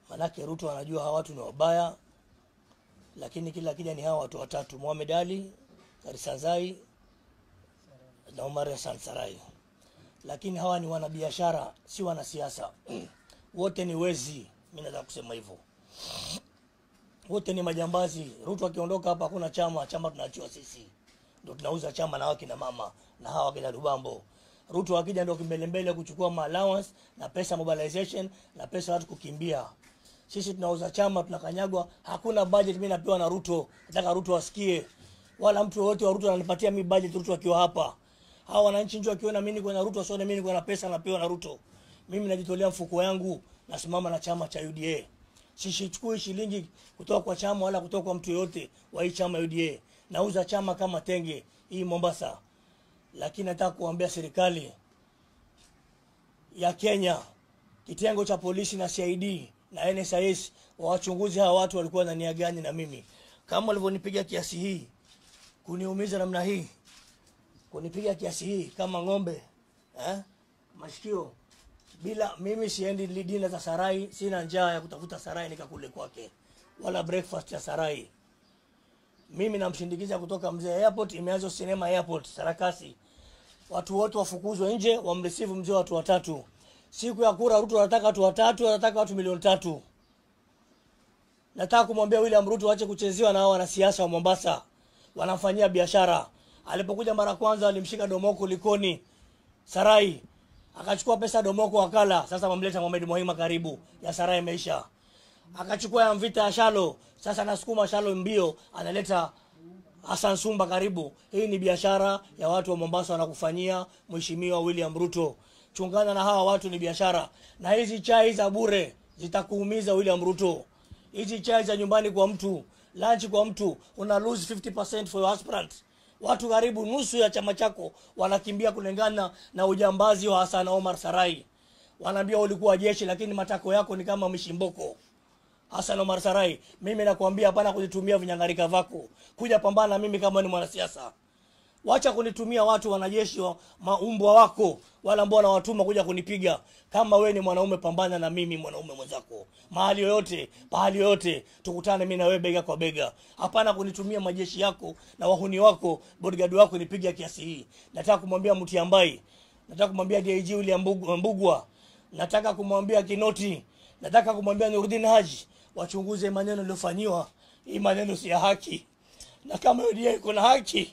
Manake Ruto anajua hawa watu ni wabaya, lakini kila kija ni hawa watu watatu, Mohamed Ali, Karisanzai na Omar Hassan Sarai. Lakini hawa ni wanabiashara, si wanasiasa. Wote ni wezi, mimi naweza kusema hivyo. Wote ni majambazi. Ruto akiondoka hapa, hakuna chama, chama tunaachiwa sisi, ndio tunauza chama na hawa kina mama na hawa kina Lubambo. Ruto akija ndio kimbelembele kuchukua ma allowance na pesa mobilization na pesa watu kukimbia. Sisi tunauza chama tunakanyagwa, hakuna budget mimi napewa na Ruto. Nataka Ruto asikie. Wala mtu yoyote wa Ruto ananipatia mimi budget Ruto akiwa hapa. Hawa wananchi njoo akiona mimi niko na Ruto, asione mimi niko na pesa napewa na Ruto. Mimi najitolea mfuko yangu, nasimama na chama cha UDA. Sisichukui shilingi kutoka kwa chama wala kutoka kwa mtu yoyote wa hii chama UDA. Nauza chama kama tenge hii Mombasa. Lakini nataka kuambia serikali ya Kenya, kitengo cha polisi na CID na NSIS wawachunguzi hawa watu walikuwa na nia gani na mimi, kama walivyonipiga kiasi hii, kuniumiza namna hii, kunipiga kiasi hii kama ng'ombe eh? Mashikio bila mimi siendi dina za sarai, sina njaa ya kutafuta sarai nikakule kwake, wala breakfast ya sarai. Mimi namshindikiza kutoka mzee airport, imeanza sinema airport Sarakasi, watu wote wafukuzwe nje, wamreceive mzee watu watatu. Siku ya kura Ruto anataka watu watatu, anataka watu milioni tatu. Nataka kumwambia William Ruto aache kuchezewa na hao wanasiasa wa Mombasa, wanamfanyia biashara. Alipokuja mara kwanza alimshika Domoko Likoni Sarai, akachukua pesa Domoko akala. Sasa mamleta Mohamed Mohima karibu ya Sarai imeisha. Akachukua ya Mvita ya Shalo, sasa nasukuma Shalo mbio, analeta Hassan Sumba karibu. Hii ni biashara ya watu wa Mombasa wanakufanyia Mheshimiwa William Ruto. Chungana na hawa watu, ni biashara. Na hizi chai za bure zitakuumiza William Ruto. Hizi chai za nyumbani kwa mtu, lunch kwa mtu, una lose 50% for your aspirant. Watu karibu nusu ya chama chako wanakimbia kulingana na ujambazi wa Hassan Omar Sarai. Wanaambia ulikuwa jeshi, lakini matako yako ni kama mishimboko. Hassan Omar Sarai, mimi nakwambia hapana kunitumia vinyangarika vako. Kuja pambana na mimi kama ni mwanasiasa. Wacha kunitumia watu wanajeshi wa maumbwa wako wala ambao wanawatuma kuja kunipiga. Kama we ni mwanaume, pambana na mimi mwanaume mwenzako. Mahali yoyote, pahali yoyote, tukutane mimi na wewe bega kwa bega. Hapana kunitumia majeshi yako na wahuni wako, bodyguard wako nipiga kiasi hii. Nataka kumwambia Mutiambai, nataka kumwambia DIG William Mbugu- Mbugwa, nataka kumwambia Kinoti, nataka kumwambia Nurdin Haji wachunguze maneno yaliyofanyiwa. Hii maneno si ya haki, na kama UDA iko na haki,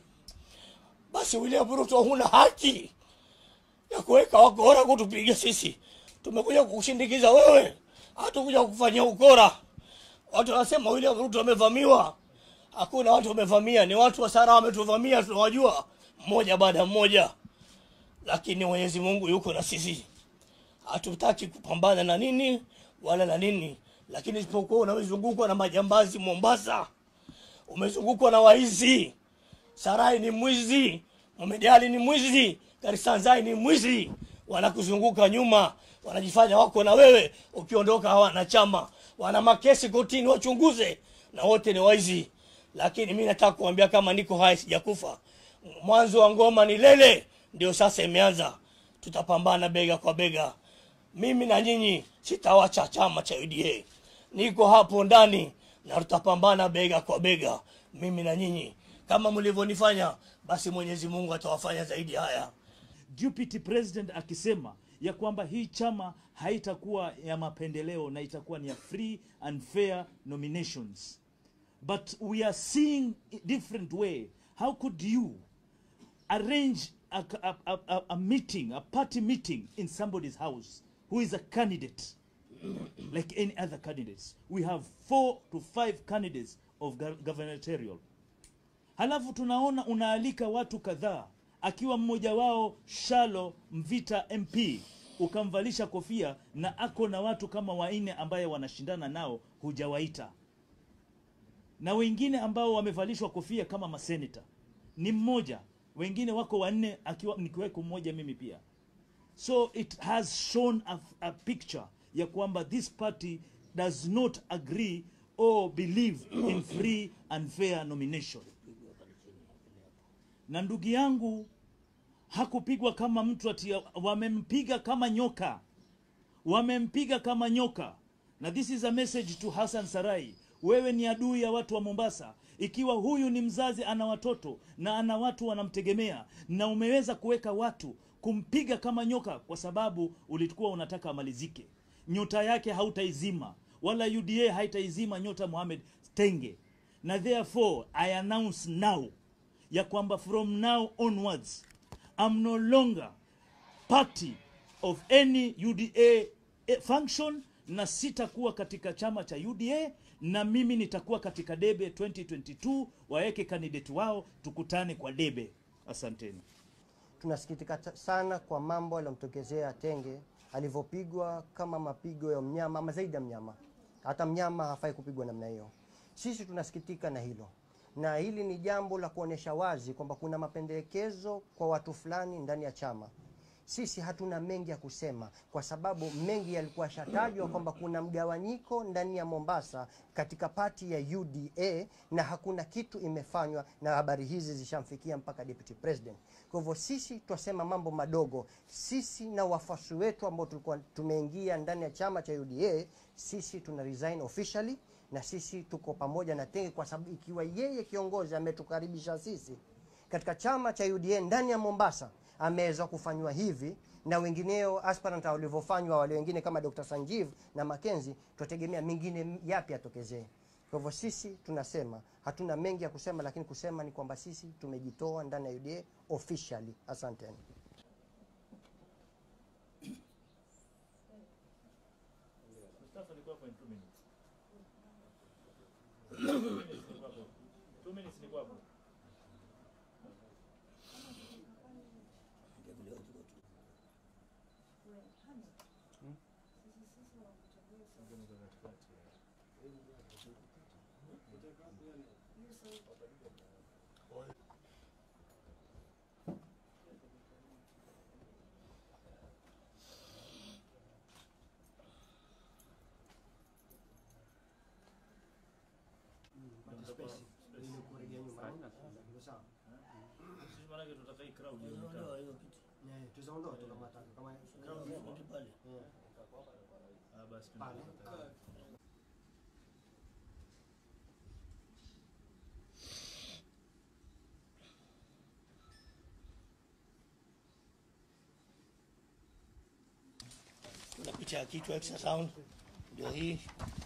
basi William Ruto huna haki ya kuweka wakora kutupiga sisi. Tumekuja kukushindikiza wewe, hatukuja kukufanyia ukora. Watu wanasema William Ruto amevamiwa. Hakuna watu wamevamia, ni watu wa Sara wametuvamia, tunawajua mmoja baada ya mmoja, lakini Mwenyezi Mungu yuko na sisi. Hatutaki kupambana na nini wala na nini, lakini isipokuwa unazungukwa na majambazi Mombasa, umezungukwa na waizi. Sarai ni mwizi, Mohamed Ali ni mwizi, Karisanzai ni mwizi, wanakuzunguka nyuma, wanajifanya wako na wewe, ukiondoka hawana chama, wana makesi kotini, wachunguze, na wote ni waizi. Lakini mimi nataka kuambia kama niko hai, sijakufa. Mwanzo wa ngoma ni lele, ndio sasa imeanza. Tutapambana bega kwa bega, mimi na nyinyi, sitawacha chama cha UDA. Niko hapo ndani na tutapambana bega kwa bega, mimi na nyinyi kama mlivyonifanya, basi Mwenyezi Mungu atawafanya zaidi haya. deputy president akisema ya kwamba hii chama haitakuwa ya mapendeleo na itakuwa ni ya free and fair nominations but we are seeing a different way how could you arrange a, a, a, a, a meeting a party meeting in somebody's house who is a candidate like any other candidates we have four to five candidates of gov- gubernatorial halafu tunaona unaalika watu kadhaa akiwa mmoja wao Shalo Mvita MP ukamvalisha kofia na ako na watu kama wanne ambaye wanashindana nao hujawaita, na wengine ambao wamevalishwa kofia kama maseneta ni mmoja, wengine wako wanne, akiwa nikiweko mmoja mimi pia. So it has shown a, a picture ya kwamba this party does not agree or believe in free and fair nomination. Na ndugu yangu hakupigwa kama mtu ati wamempiga kama nyoka, wamempiga kama nyoka. na this is a message to Hassan Sarai, wewe ni adui ya watu wa Mombasa. Ikiwa huyu ni mzazi ana watoto na ana watu wanamtegemea, na umeweza kuweka watu kumpiga kama nyoka kwa sababu ulikuwa unataka amalizike, nyota yake hautaizima wala UDA haitaizima nyota Mohamed Tenge, na therefore I announce now ya kwamba from now onwards I'm no longer party of any UDA function na sitakuwa katika chama cha UDA na mimi nitakuwa katika debe 2022 waweke kandidati wao tukutane kwa debe asanteni Tunasikitika ta- sana kwa mambo aliyomtokezea Tenge alivyopigwa kama mapigo ya mnyama ama zaidi ya mnyama. Hata mnyama hafai kupigwa namna hiyo. Sisi tunasikitika na hilo, na hili ni jambo la kuonesha wazi kwamba kuna mapendekezo kwa watu fulani ndani ya chama. Sisi hatuna mengi ya kusema kwa sababu mengi yalikuwa shatajwa kwamba kuna mgawanyiko ndani ya Mombasa katika pati ya UDA na hakuna kitu imefanywa, na habari hizi zishamfikia mpaka deputy president. Kwa hivyo sisi twasema mambo madogo. Sisi na wafuasi wetu ambao tulikuwa tumeingia ndani ya chama cha UDA, sisi tuna resign officially na sisi tuko pamoja na Tenge kwa sababu ikiwa yeye kiongozi ametukaribisha sisi katika chama cha UDA ndani ya Mombasa ameweza kufanywa hivi na wengineo aspirant walivyofanywa wale wengine kama Dr. Sanjiv na Mackenzie, tutategemea mengine yapi yatokezee. Kwa hivyo sisi tunasema hatuna mengi ya kusema, lakini kusema ni kwamba sisi tumejitoa ndani ya UDA officially. Asanteni. Ondoa hiyo kitu. Weke pale. Kuna picha ya kichwa ultrasound ndio hii.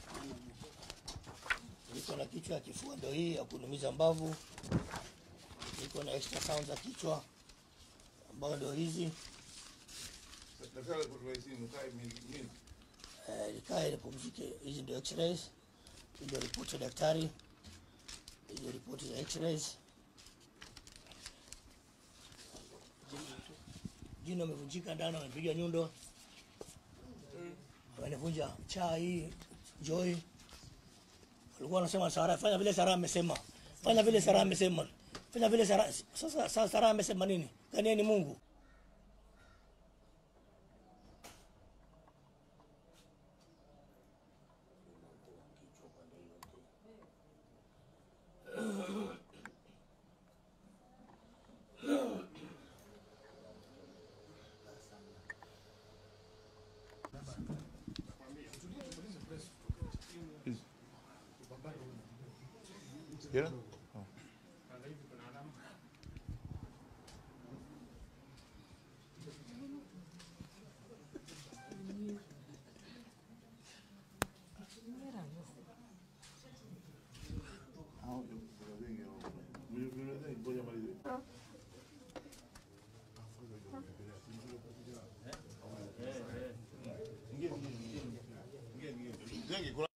Iko na kichwa ya kifua ndio hii ya kunumiza mbavu. Iko na ultrasound za kichwa ambayo ndio hizi. Nataka kutuwezi mkae mimi. Eh, likae lipumzike. Hizi ndio x-rays, hii ndio ripoti ya daktari, hizi ndio ripoti za x-rays. Jino amevunjika ndani, wamepiga nyundo, wanavunja chaa hii Joy. Walikuwa wanasema Sara, fanya vile Sara amesema, fanya vile Sara amesema, fanya vile Sara. Sasa sasa Sara amesema nini? Kani yeye ni Mungu? Yeah?